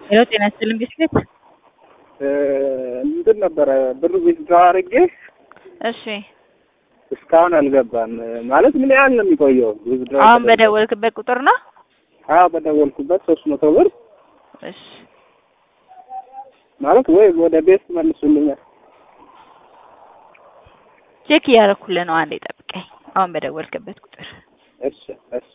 ሄሎ ጤና ይስጥልኝ ቢስኬት። ምንድን ነበረ ብር ዊዝድሮ አድርጌ እሺ እስካሁን አልገባም። ማለት ምን ያህል ነው የሚቆየው? ዊዝድሮ አሁን በደወልክበት ቁጥር ነው? አዎ በደወልኩበት ሶስት መቶ ብር እሺ ማለት ወይ ወደ ቤት መልሱልኛል። ቼክ እያደረኩልህ ነው። አንዴ ጠብቀኝ። አሁን በደወልክበት ቁጥር እሺ እሺ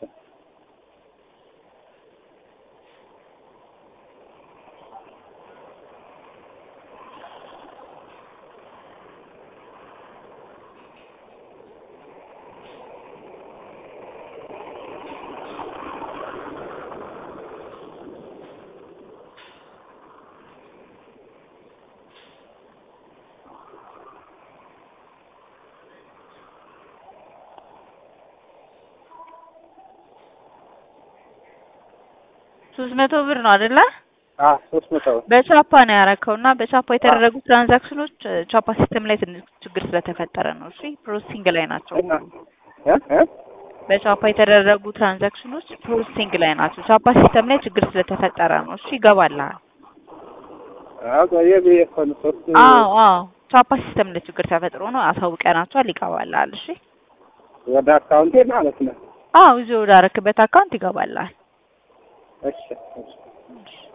ሶስት መቶ ብር ነው አይደለ? አዎ ሶስት መቶ ብር በቻፓ ነው ያረከው እና በቻፓ የተደረጉ ትራንዛክሽኖች ቻፓ ሲስተም ላይ ትንሽ ችግር ስለተፈጠረ ነው። እሺ ፕሮሰሲንግ ላይ ናቸው። እና እ እ በቻፓ የተደረጉ ትራንዛክሽኖች ፕሮሰሲንግ ላይ ናቸው። ቻፓ ሲስተም ላይ ችግር ስለተፈጠረ ነው። እሺ ይገባልሃል። አዎ ቆየ ብዬ እኮ ነው ሶስት አዎ አዎ ቻፓ ሲስተም ላይ ችግር ተፈጥሮ ነው። አሳውቀናቸዋል። ይገባልሃል። እሺ ወደ አካውንቴ ማለት ነው። አዎ ይዞ ወዳረክበት አካውንት ይገባልሃል። እሺ እሺ እሺ